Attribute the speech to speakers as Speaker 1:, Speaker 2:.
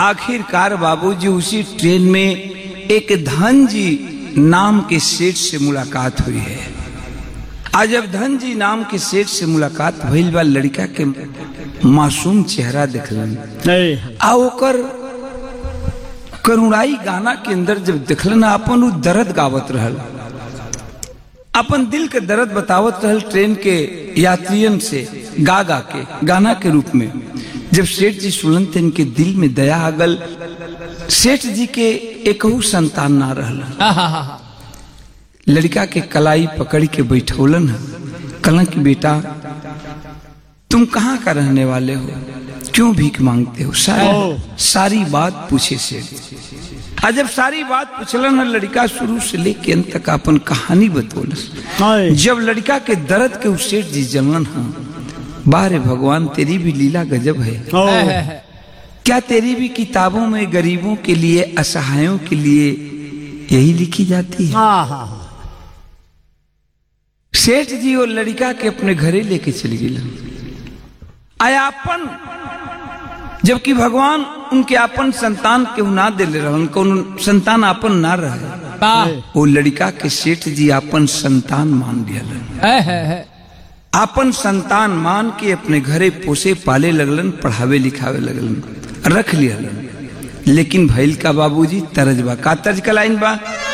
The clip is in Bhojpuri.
Speaker 1: आखिरकार बाबूजी उसी ट्रेन में एक धन जी नाम के सेठ से मुलाकात हुई है आज जब धन जी नाम के सेठ से मुलाकात भइल बा लड़का के मासूम चेहरा देखलन
Speaker 2: नहीं
Speaker 1: आ ओकर करुणाई गाना के अंदर जब देखलन अपन उ दर्द गावत रहल अपन दिल के दर्द बतावत रहल ट्रेन के यात्रियन से गा गा के गाना के रूप में जब सेठ जी सुनन तो इनके दिल में दया आ गल सेठ जी के एकहू संतान ना रहल
Speaker 2: आहा
Speaker 1: लड़का के कलाई पकड़ के बैठौलन है कहलन कि बेटा तुम कहाँ का रहने वाले हो क्यों भीख मांगते हो सारी
Speaker 2: ओह।
Speaker 1: सारी बात पूछे सेठ आ जब सारी बात पूछलन है लड़का शुरू से लेके अंत तक अपन कहानी बतौलस
Speaker 2: नहीं
Speaker 1: जब लड़का के दर्द के उस सेठ जी जनलन हाँ बारे भगवान तेरी भी लीला गजब है
Speaker 2: ओ
Speaker 1: क्या तेरी भी किताबों में गरीबों के लिए असहायों के लिए यही लिखी जाती है
Speaker 2: आहा
Speaker 1: सेठ जी और लड़का के अपने घरे लेके चली गई आयापन जबकि भगवान उनके अपन संतान के ना दिले रहे उनको उन संतान अपन ना रहे
Speaker 3: वाह
Speaker 1: वो लड़का के सेठ जी अपन संतान मान लिया
Speaker 3: है है है
Speaker 1: अपन संतान मान के अपने घरे पोसे पाले लगलन पढ़ावे लिखावे लगलन रख लिया लेकिन भैल का बाबूजी तरज बा का तर्ज का लाइन बा